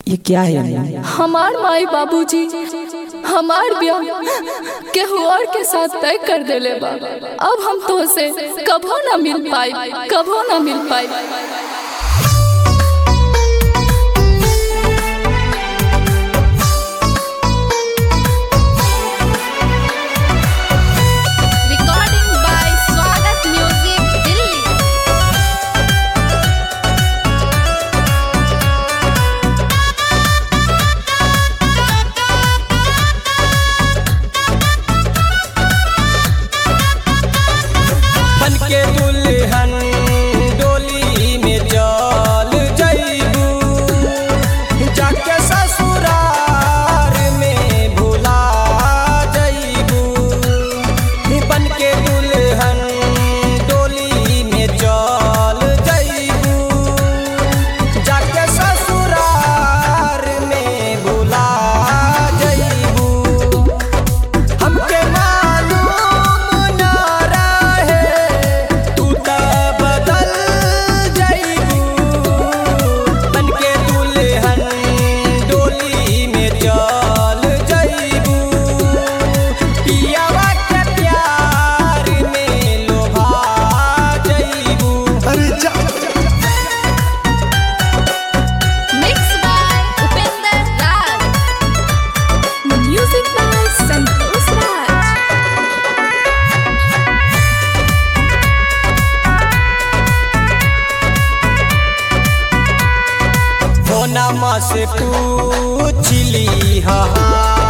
ये क्या है अम्मा? हमार माई बाबूजी हमार ब्याह केहू और के साथ तय कर देले बा अब हम तो से कभो ना मिल पाई कभो ना मिल पाई Recording by Swagat Music, Delhi. बन के दुल्हन डोली में चल जइबू जाके ससुरार में भुला जइबू बन के दुल्हन डोली में चल जइबू जाके ससुरार में भुला जइबू हमके मालूम न रहे तू त बदल जइबू बनके दुल्हन डोली में चल जइबू पियावा के प्यार में लोभा जइबू अरे जा Mixed by Upender Raj. Music by Santosh Raj फोनमा से पूछली हा